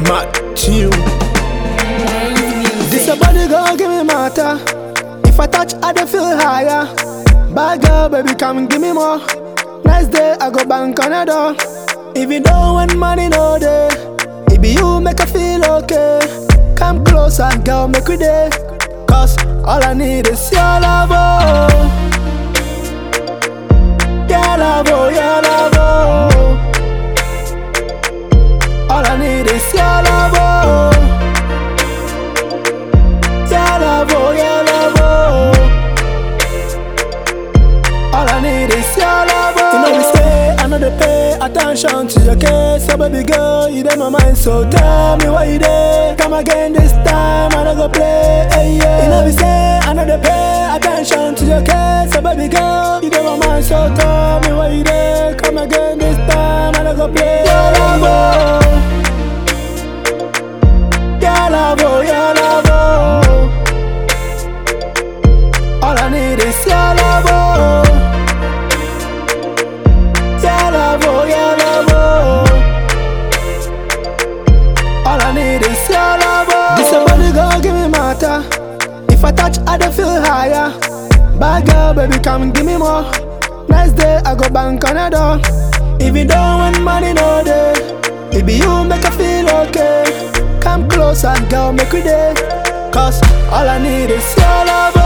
Matthew. This a body girl, give me matter. If I touch, I dey feel higher. Bad girl, baby, come give me more. Nice day, I go bank on a door. If you don't want money, no day. It be you make I feel okay. Come closer, girl, make we day. Cause all I need is your love. Oh. Your love, oh, your love. Oh. All I need is your love. Oh. Your love, oh, your love, oh. All I need is your love, oh. You know we say I know they pay attention to your case, so baby girl, you in my mind. So tell me why you there. Come again this time, I don't go play. Hey, yeah. You know we say I know they pay attention to your case, so baby girl, you in my mind. So tell me why you there. Come again this time, I don't go play. Your love, oh. Your love, oh, your love, oh. All I need is your love, oh. Your love, oh, your love, oh. All I need is your love, oh. This a body girl, give me matter. If I touch, I dey feel higher. Bad girl, baby, come give me more. Nice day, I go bank on a door. If you don't want money, no day. It be you make I feel okay. Come closer, girl, make we day. Cause all I need is your love,